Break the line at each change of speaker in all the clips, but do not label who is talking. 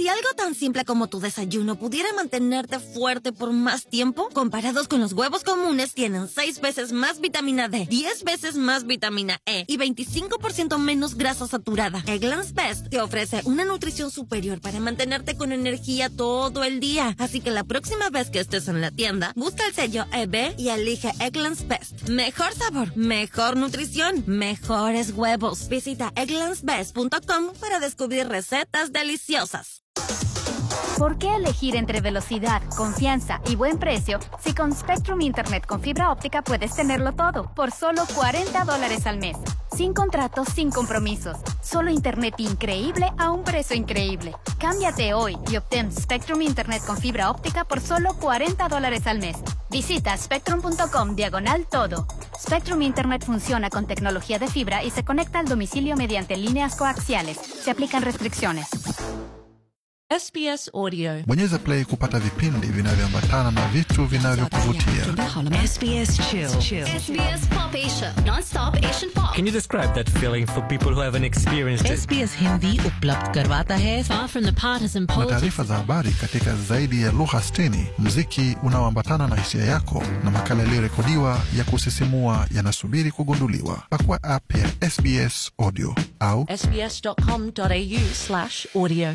Si algo tan simple como tu desayuno pudiera mantenerte fuerte por más tiempo, comparados con los huevos comunes, tienen 6 veces más vitamina D, 10 veces más vitamina E y 25% menos grasa saturada. Eggland's Best te ofrece una nutrición superior para mantenerte con energía todo el día. Así que la próxima vez que estés en la tienda, busca el sello EB y elige Eggland's Best. Mejor sabor, mejor nutrición, mejores huevos. Visita egglandsbest.com para descubrir recetas deliciosas.
¿Por qué elegir entre velocidad, confianza y buen precio si con Spectrum Internet con fibra óptica puedes tenerlo todo por solo 40 dólares al mes? Sin contratos, sin compromisos. Solo Internet increíble a un precio increíble. Cámbiate hoy y obtén Spectrum Internet con fibra óptica por solo 40 dólares al mes. Visita spectrum.com diagonal todo. Spectrum Internet funciona con tecnología de fibra y se conecta al domicilio mediante líneas coaxiales. Se aplican restricciones.
SBS Audio.
Bonyeza play kupata vipindi vinavyoambatana na vitu vinavyokuvutia.
SBS Chill.
SBS Pop Asia, non-stop Asian pop.
Can you describe that feeling for people who haven't experienced it?
SBS Hindi उपलब्ध करवाता है
Far from the partisan
Na
politics.
taarifa za habari katika zaidi ya lugha 60, mziki unaoambatana na hisia yako na makala yaliyorekodiwa ya kusisimua yanasubiri kugunduliwa. Pakua app ya SBS Audio au
sbs.com.au slash audio.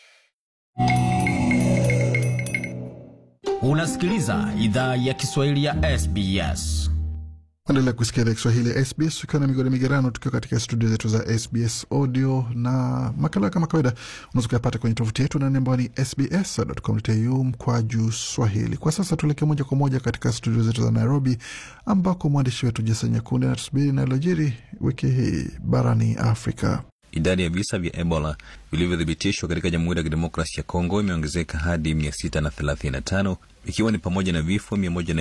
Unasikiliza idhaa ya Kiswahili ya SBS.
endelea kusikia idhaa Kiswahili ya SBS ukiwa na migodi migerano, tukiwa katika studio zetu za SBS Audio na makala kama kawaida unaweza kuyapata kwenye tovuti yetu nani ambayo ni sbs.com.au mkwaju swahili. Kwa sasa tuelekee moja kwa moja katika studio zetu za Nairobi ambako mwandishi wetu Jason Nyakundi anatusubiri inayolojiri wiki hii barani Afrika.
Idadi ya visa vya Ebola vilivyothibitishwa katika Jamhuri ya Kidemokrasia ya Kongo imeongezeka hadi 635 ikiwa ni pamoja na vifo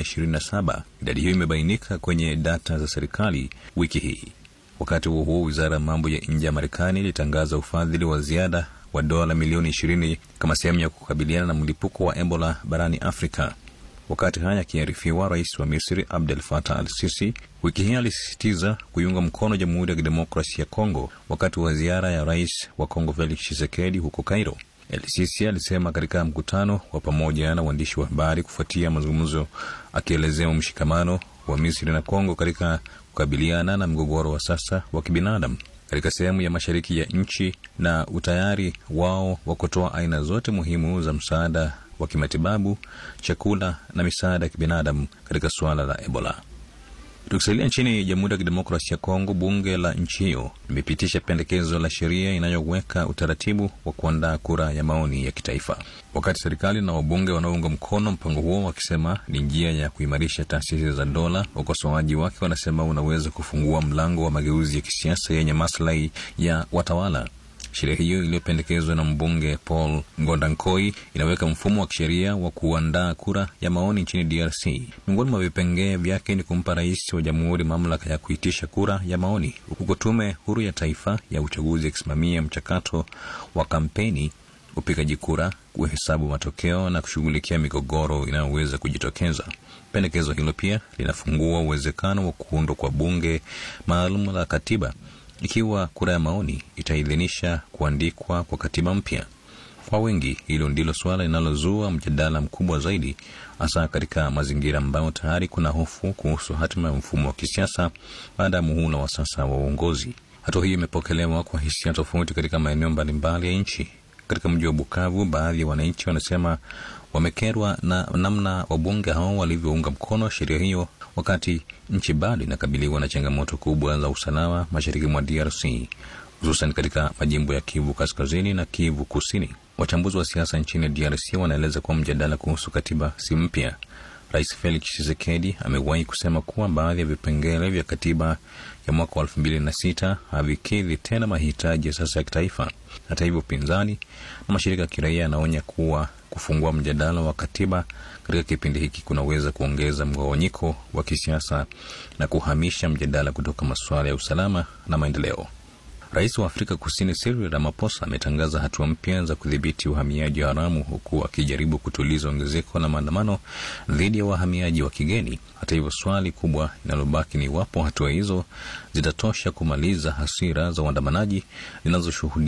127. Idadi hiyo imebainika kwenye data za serikali wiki hii. Wakati huo huo, wizara ya mambo ya nje ya Marekani ilitangaza ufadhili wa ziada wa dola milioni 20 kama sehemu ya kukabiliana na mlipuko wa Ebola barani Afrika. Wakati haya akiarifiwa, rais wa Misri Abdel Fattah al Sisi wiki hii alisisitiza kuiunga mkono Jamhuri ya Kidemokrasia ya Kongo wakati wa ziara ya rais wa Kongo Felix Tshisekedi huko Cairo. El Sisi alisema katika mkutano wa pamoja na waandishi wa habari kufuatia mazungumzo, akielezea mshikamano wa Misri na Kongo katika kukabiliana na mgogoro wa sasa wa kibinadamu katika sehemu ya mashariki ya nchi na utayari wao wa kutoa aina zote muhimu za msaada wa kimatibabu, chakula na misaada ya kibinadamu katika suala la Ebola. Tukisalia nchini Jamhuri ya Kidemokrasia ya Kongo, bunge la nchi hiyo limepitisha pendekezo la sheria inayoweka utaratibu wa kuandaa kura ya maoni ya kitaifa, wakati serikali na wabunge wanaounga mkono mpango huo wakisema ni njia ya kuimarisha taasisi za dola. Wakosoaji wake wanasema unaweza kufungua mlango wa mageuzi ya kisiasa yenye maslahi ya watawala. Sheria hiyo iliyopendekezwa na mbunge Paul Ngondankoi inaweka mfumo wa kisheria wa kuandaa kura ya maoni nchini DRC. Miongoni mwa vipengee vyake ni kumpa rais wa jamhuri mamlaka ya kuitisha kura ya maoni, huku tume huru ya taifa ya uchaguzi ikisimamia mchakato wa kampeni, upigaji kura, kuhesabu matokeo na kushughulikia migogoro inayoweza kujitokeza. Pendekezo hilo pia linafungua uwezekano wa kuundwa kwa bunge maalum la katiba ikiwa kura ya maoni itaidhinisha kuandikwa kwa katiba mpya. Kwa wengi, hilo ndilo suala linalozua mjadala mkubwa zaidi, hasa katika mazingira ambayo tayari kuna hofu kuhusu hatima ya mfumo wa kisiasa baada ya muhula wa sasa wa uongozi. Hatua hiyo imepokelewa kwa hisia tofauti katika maeneo mbalimbali ya nchi. Katika mji wa Bukavu, baadhi ya wananchi wanasema wamekerwa na namna wabunge hao walivyounga mkono sheria hiyo wakati nchi bado inakabiliwa na changamoto kubwa za usalama mashariki mwa DRC, hususan katika majimbo ya Kivu Kaskazini na Kivu Kusini. Wachambuzi wa siasa nchini DRC wanaeleza kuwa mjadala kuhusu katiba si mpya. Rais Felix Tshisekedi amewahi kusema kuwa baadhi ya vipengele vya katiba ya mwaka wa elfu mbili na sita havikidhi tena mahitaji ya sasa ya kitaifa. Hata hivyo, upinzani na mashirika ya kiraia yanaonya kuwa kufungua mjadala wa katiba katika kipindi hiki kunaweza kuongeza mgawanyiko wa kisiasa na kuhamisha mjadala kutoka masuala ya usalama na maendeleo. Rais wa Afrika Kusini Cyril Ramaphosa ametangaza hatua mpya za kudhibiti uhamiaji haramu huku akijaribu kutuliza ongezeko la maandamano dhidi ya wahamiaji wa kigeni. Hata hivyo, swali kubwa linalobaki ni iwapo hatua hizo zitatosha kumaliza hasira za waandamanaji zinazoshuhudia